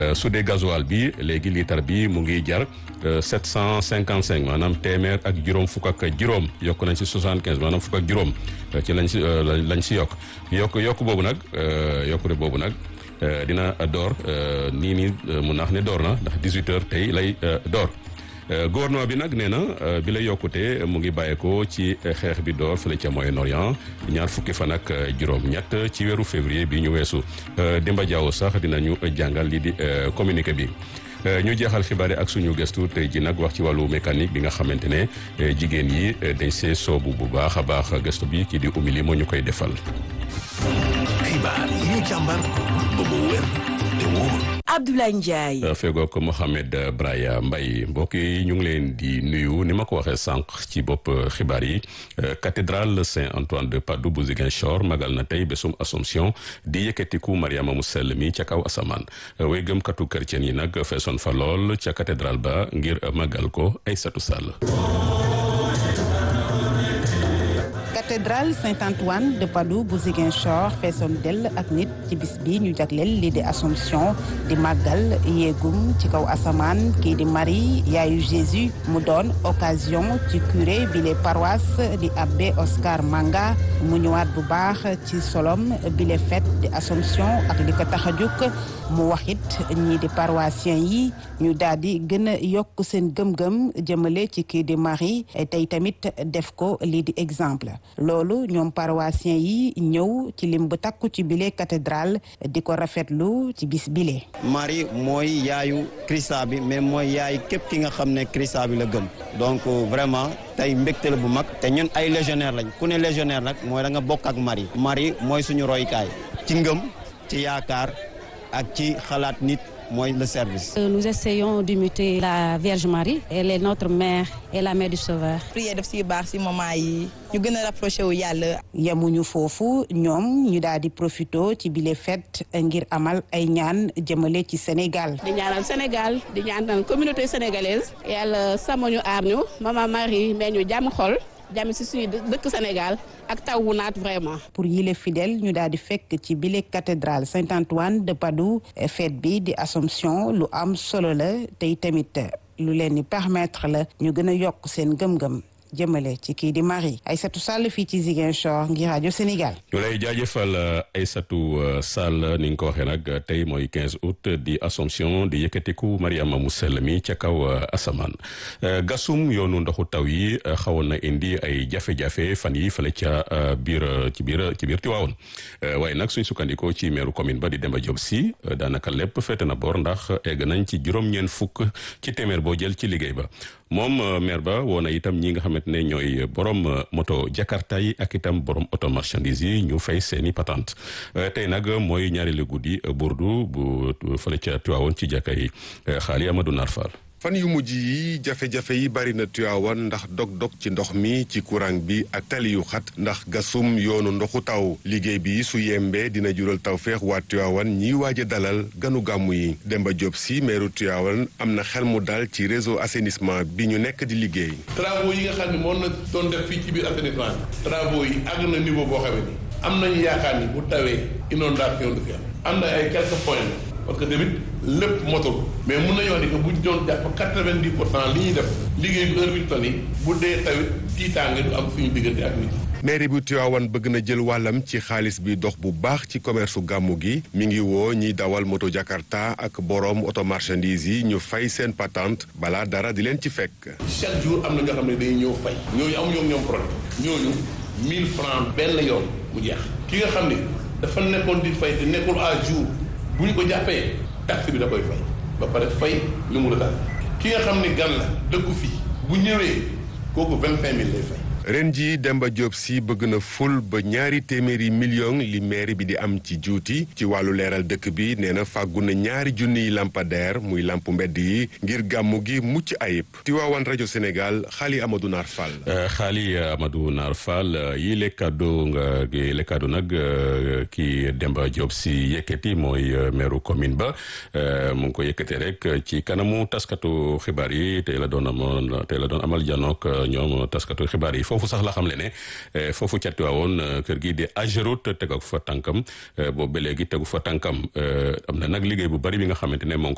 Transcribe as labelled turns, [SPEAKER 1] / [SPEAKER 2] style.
[SPEAKER 1] su dee gasoil bi léegi litre bi mu ngi jar sept cent cinquante cinq maanaam téeméer ak juróom fukk ak juróom yokk nañ si soixante quinze maanaam fukk ak juróom ci lañ si lañ si yokk yokk yokk boobu nag yokkute boobu nag dina door nii nii mun naa wax ne door na ndax dix huit heures tey lay door. gouvernement bi nag nee na bi la yokkute mu ngi bàyyeekoo ci xeex bi door fële ca Moyen-Orient ñaar fukki fan ak juróom-ñett ci weeru février bi ñu weesu Demba Diaw sax dinañu jàngal lii di communiqué bi. ñu jeexal xibaar yi ak suñu gëstu tey ji nag wax ci wàllu mécanique bi nga xamante ne jigéen yi dañ see soobu bu baax a baax gëstu bi kii di umili moo ñu koy defal.
[SPEAKER 2] xibaar yi ñu càmbar ba mu wér te wóor.
[SPEAKER 3] Abdoulaye Ndiaye.
[SPEAKER 1] fegook Mohamed Braya Mbaye mbokk yi ñu ngi leen di nuyu ni ma ko waxee sànq ci bopp xibaar yi cathédrale Saint-Antoine de Padoue bu Ziguinchor magal na tey bésum Assomption di yëkkatiku Mariama mu sell mi ca kaw asamaan way gëmkatu chrétien yi nag feesoon fa lool ca cathédrale ba ngir magal ko Aïssatou Sall.
[SPEAKER 4] cathédrale Saint-Antoine de Padoue bu Ziguinchor feesoon dell ak nit ci bis bi ñu jagleel lii di Assomption di màggal yéegum ci kaw asamaan kii di Marie yaayu Jésus mu doon occasion ci curé bi les paroisses di abbé Oscar Manga mu ñëwaat bu baax ci solom bi les fête di Assomption ak li ko tax a jóg mu waxit ñii di paroissiens yi ñu daal di gën a yokk seen gëm-gëm jëmale ci kii di Marie tey tamit def ko lii di exemple loolu ñoom paroissiens yi ñëw ci lim bu takku ci bile cathédrale di ko rafetlu ci bis bile.
[SPEAKER 5] Marie mooy yaayu Christa bi mais mooy yaayu képp ki nga xam ne Christa bi la gëm donc vraiment tey mbégte la bu mag te ñun ay légionnaire lañ ku ne légionnaire nag mooy da nga bokk ak Marie. Marie mooy suñu roykaay ci ngëm ci yaakaar ak ci xalaat nit. mooy le service.
[SPEAKER 6] Nous essayons d'imiter la Vierge Marie. Elle est notre mère et la mère du Sauveur.
[SPEAKER 7] prière def si baax si moment yi ñu gën a rapproché wu yàlla.
[SPEAKER 4] yemuñu foofu ñoom ñu daal di profito ci bile fête ngir amal ay ñaan jëmale ci Sénégal.
[SPEAKER 8] di ñaanal Sénégal di ñaanal communauté sénégalaise. yàlla sàmm ñu aar ñu maman Marie may ñu jàmm xol. jàmm si suñu dëkk Sénégal ak taw wu naat vraiment.
[SPEAKER 4] pour yile fidèle ñu daal di fekk ci bile cathédrale Saint-Antoine de Padoue fête bi di Assomption lu am solo la tey tamit lu leen di permettre la ñu gën a yokk seen gëm-gëm. jëmale ci kii di Marie Aïssatou Sall fii ci Ziguinchor ngir rajo Sénégal.
[SPEAKER 1] ñu lay jaajëfal Aïssatou Sall ni nga ko waxee nag tey mooy 15 août di Assomption di yëkkatiku Mariama mu sell mi ca kaw asamaan gasum yoonu ndoxu taw yi xawoon na indi ay jafe-jafe fan yi fële ca biir ci biir ci biir Tiwaawoon waaye nag suñ sukkandikoo ci meeru commune ba di Demba Diop si daanaka lépp féete na boor ndax egg nañ ci juróom-ñeent fukk ci téeméer boo jël ci liggéey ba moom maire ba woo na itam ñi nga xamante ne ñooy borom moto Jakarta yi ak itam borom auto marchandise yi ñu fay seeni patente tey nag mooy ñaareelu guddi burdu bu fële ca Tiwaawoon ci jàkka yi xaali Amadou Nar Fall
[SPEAKER 9] fan yu mujj yi jafe-jafe yi bari na Tiwaawan ndax dog-dog ci ndox mi ci courant bi ak tali yu xat ndax gasum yoonu ndoxu taw liggéey bi su yembee dina jural tawféex waa Tiwaawan ñiy waaj a dalal ganu gàmmu yi Demba Diop si meeru Tiwaawan am na xel mu dal ci réseau assainissement bi ñu nekk di liggéey.
[SPEAKER 10] travaux yi nga xam ne moom na doon def fii ci biir assainissement bi travaux yi àgg na niveau boo xam ne am nañu yaakaar ni bu tawee inondation du fi am am na ay quelques points parce que tamit lépp motul mais mun nañoo wax ni que bu ñu doon jàpp quatre-vingt-dix pour cent li ñuy def liggéey bi heure bi ñu toll nii bu dee tawit tiitaange du am suñu diggante ak nit
[SPEAKER 9] mairie bu Tivaouane bëgg na jël wàllam ci xaalis bi dox bu baax ci commerce su gàmmu gi mi ngi woo ñiy dawal moto Jakarta ak borom auto marchandise yi ñu fay seen patente balaa dara di leen ci fekk.
[SPEAKER 10] chaque jour am na ñoo xam ne day ñëw fay ñooñu amuñu ñoom problème ñooñu mille francs benn yoon mu jeex ki nga xam ne dafa nekkoon di fay te nekkul à jour bu ñu ko jàppee taxe bi da koy fay ba pare fay lu mu retard ki nga xam ne gan la dëkku fii bu ñëwee kooku vingt cinq mille lay fay.
[SPEAKER 9] ren jii Demba Diop si bëgg na ful ba ñaari téeméeri million li mairie bi di am ci juuti ci wàllu leeral dëkk bi nee na fàggu na ñaari junniy lampadaire muy lamp mbedd yi ngir gàmmu gi mucc ayib Tiwaawan rajo Sénégal xaali Amadou Naar Fall.
[SPEAKER 1] xaali Amadou Naar Fall yi le kaddu nga le kaddu nag kii Demba Diop si yëkkati mooy maire commune ba mu ngi ko yëkkati rek ci kanamu taskatu xibaar yi tey la doon amoon tey la doon amal janook ñoom taskatu xibaar yi. foofu sax la xam le ne foofu ca Tiwaawoon kër gi di Ageroute tegu fa tànkam boobu ba léegi tegu fa tànkam am na nag liggéey bu bari bi nga xamante ne